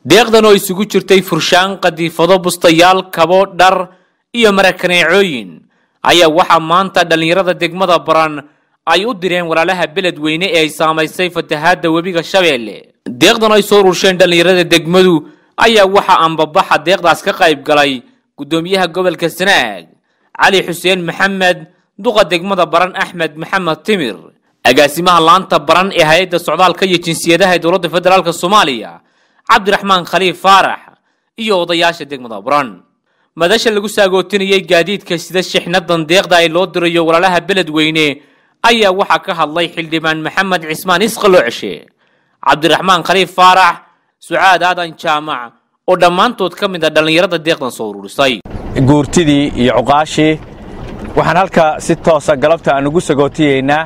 deeqdan oo isugu jirtay furshaan qadiifado bustayaal kabo dhar iyo marakaneecooyin ayaa waxaa maanta dhallinyarada degmada baran ay u direen walaalaha beledweyne ee ay saamaysay fatahaadda webiga shabeelle deeqdan ay soo urursheen dhallinyarada degmadu ayaa waxaa ambabaxa deeqdaas ka qayb galay guddoomiyaha gobolka sanaag cali xuseen maxamed duqa degmada baran axmed maxamed timir agaasimaha laanta baran ee hay-adda socdaalka iyo jinsiyadaha ee dowladda federaalk soomaaliya cabdiraxmaan khaliif faarax iyo odayaasha degmada baran madasha lagu saagootinayay gaadiidka sida shixnadan deeqda ay loo dirayo walaalaha beledweyne ayaa waxaa ka hadlay xildhibaan maxamed cismaan isqalooceshe cabdiraxmaan khaliif faarax sucaad aadan jaamac oo dhammaantood ka mid a dhallinyarada deeqdan soo ururisay guurtidii iyo cuqaashii waxaan halka si toosa galabta aan ugu sagootiyeynaa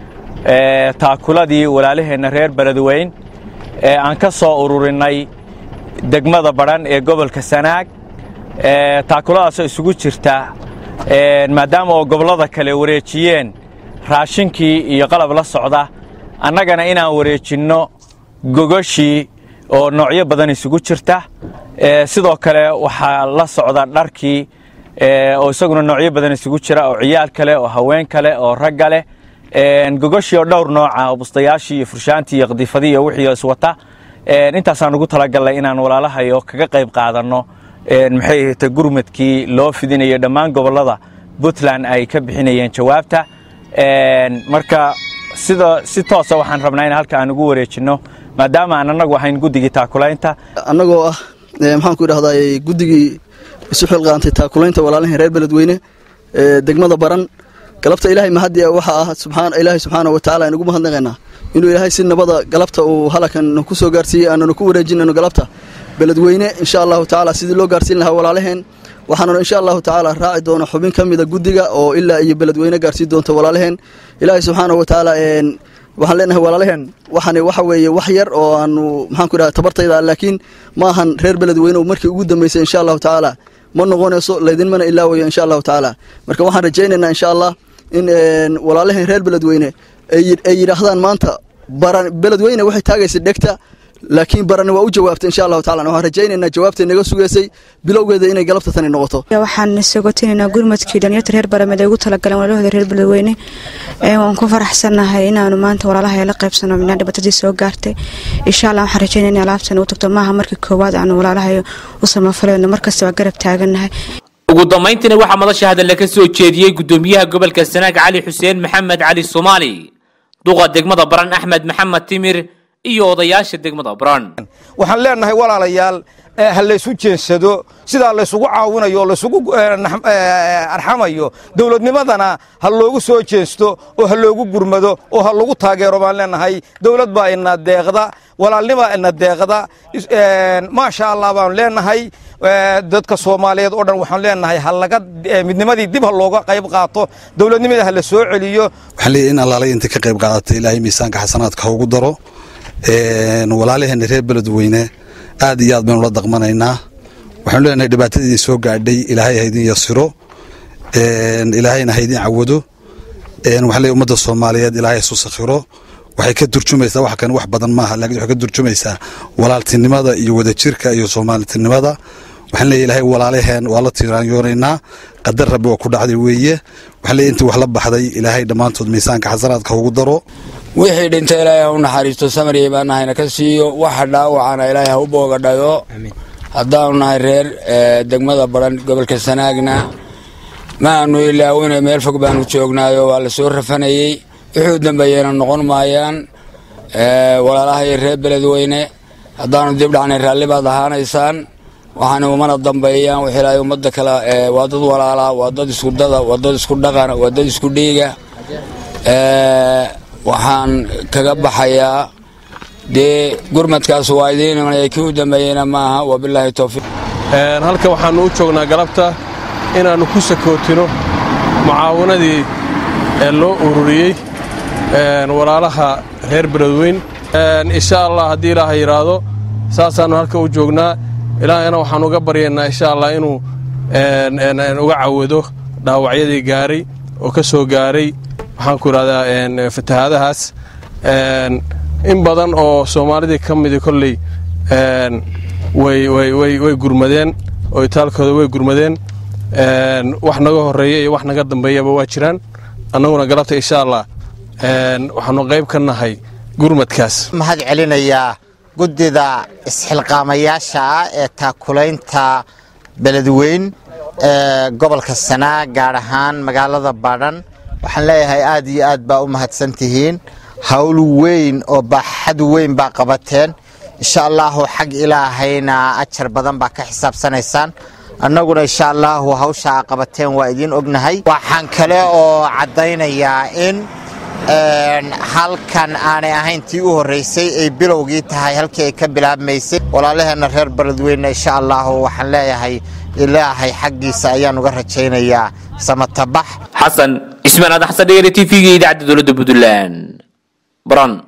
taakuladii walaalaheenna reer beledweyn ee aan ka soo ururinnay degmada badhan ee gobolka sanaag taakuladaasoo isugu jirta maadaama oo gobollada kale wareejiyeen raashinkii iyo qalab la socda annagana inaan wareejinno gogoshii oo noocyo badan isugu jirta sidoo kale waxaa la socda dharkii oo isaguna noocyo badan isugu jira oo ciyaal kale oo haween kale oo ragga leh gogoshii oo dhowr nooca oo bustayaashii iyo furshaantii iyo qadiifadii iyo wixii iswata intaasaan ugu talagallay inaan walaalahayo kaga qayb qaadanno maxay ahayta gurmadkii loo fidinayo dhammaan gobollada puntland ay ka bixinayeen jawaabta marka sida si toosa waxaan rabnaa in halka aan ugu wareejinno maadaama aan annagu ahayn guddigii taakulaynta annagoo ah maxaanku idhahdaa guddigii isu xilqaantay taakulaynta walaalahan reer beledweyne degmada baran galabta ilaahay mahadi waxaa ah subxaan ilaahay subxaana wa tacala aynugu mahadnaqaynaa inuu ilaahay si nabada galabta uu halakan ku soo gaarsiiyey aananu ku wareejinayno galabta beledweyne insha allahu tacaala sidii loo gaarsiin lahaa walaalaheen waxaananu insha allahu tacaala raaci doona xubin ka mida guddiga oo ilaa iyo beledweyne gaarsiin doonta walaalaheen ilaahay subxaana wa tacaala waxaan leenahay walaalaheen waxani waxa weeye wax yar oo aanu maxaan ku idhaha tabartayda laakiin ma ahan reer beledweyne markii ugu dambeysay insha allahu tacaala ma noqonayso laydinmana ilaawayo insha allahu tacaala marka waxaan rajaynaynaa insha allah in walaalaheen reer beledweyne ay yidhaahdaan maanta baran beledweyne waxay taagaysa dhegta laakiin barani waa u jawaabtay insha allahu tacala waxaan rajaynaynaa jawaabtay naga sugaysay bilowgeeda inay galabta tani noqoto waxaan sagotinaynaa gurmadkii dhalinyarta reer baramed ay ugu talagaleen walaalahooda reer beledweyne waan ku faraxsannahay inaanu maanta walaalaha la qaybsano midnaa dhibaatadii soo gaartay insha allah waxaan rajaynaya in alaabtan u tagto maaha markii koowaad aanu walaalahay u samafalayno markasta waa garab taagannahay ugu dambayntiina waxaa madasha hadalla ka soo jeediyey guddoomiyaha gobolka sanaag cali xuseen maxamed cali soomaali duqa degmada baran axmed maxamed timir iyo odayaasha degmada baran waxaan leenahay walaalayaal ha laysu jeensado sidaa laysugu caawinayo oo laysugu arxamayo dowladnimadana ha loogu soo jeensto oo ha loogu gurmado oo ha lagu taageero baan leenahay dowlad baa ina deeqda walaalnibaa ina deeqda maasha allah baan leenahay dadka soomaaliyeed oo dhan waxaan leenahay ha laga midnimadii dib ha looga qayb qaato dowladnimada ha la soo celiyo waxaan leeyahay in allaalay inta ka qayb qaadatay ilaahay miisaanka xasanaadka ha ugu daro walaalaheena reer beledweyne aad iyo aad baynu la daqmanaynaa waxaanu leenahay dhibaatadiidin soo gaadhay ilaahay haydin yasiro ilaahayna haydin cawado waxaan leeyahay ummadda soomaaliyeed ilaahay isu sakhiro waxay ka turjumaysaa wax kan wax badan maaha laakiin waxay ka turjumaysaa walaaltinimada iyo wadajirka iyo soomalitinimada waxaan leeyahay ilaahay walaalaheen waa la tiiraanyoonaynaa qadar rabbi waa ku dhacday weeye waxaan leeyahay intii wax la baxday ilaahay dhammaantood miisaanka xasanaadka ugu daro wixii dhinta ilaahay ha u naxariisto samariya baan nahayna ka siiyo waxa dhaawacana ilaahay ha u booga dhayo haddaanu nahay reer degmada baran gobolka sanaagna ma aanu ilaawina meel fog baanu joognaayo waa la soo rafanayey wuxuu dambeeyeyna noqon maayaan walaalahay reer beledweyne haddaanu dib dhacnay raalli baad ahaanaysaan waxaana umana dambeeyaan wix ilaahay ummadda kale waa dad walaalaa waa dad isku dada waa dad isku dhaqana waa dad isku dhiiga waxaan kaga baxayaa dee gurmadkaas waa idiin imanaya kii u dambeeyeyna maaha wabilaahi towfiiq halka waxaannu u joognaa galabta inaannu ku sakootino mucaawanadii ee loo ururiyey walaalaha reer beledweyn insha allah haddii ilaaha yidhaahdo saasaannu halka u joognaa ilaahayna waxaan uga baryaynaa insha allah inuu uga cawado dhaawacyadii gaaray oo ka soo gaaray waxaan ku idhahdaa way gurmadeen oo itaalkooda way gurmadeen wax naga horeeya iyo wax naga dambeeyaba waa jiraan annaguna galabta insha allah waxaanu qayb ka nahay gurmadkaas mahad celinayaa guddida isxilqaamayaasha ah ee taakulaynta beledweyn ee gobolka sanaa gaar ahaan magaalada badhan waxaan leeyahay aad iyo aad baa u mahadsan tihiin hawl weyn oo baaxad weyn baa qabateen insha allahu xag ilaahayna ajar badan baa ka xisaabsanaysaan annaguna insha allahu hawsha a qabateen waa idiin ognahay waxaan kale oo caddaynayaa in halkan aanay ahayn tii u horraysay ay bilowgii tahay halkii ay ka bilaabmaysay walaalaheenna reer beledweyne insha allahu waxaan leeyahay ilaahay xaggiisa ayaan uga rajaynayaa samatabax xasan cismaan aadan xasan dhegere t v-ga idaacadda dowladda puntland baran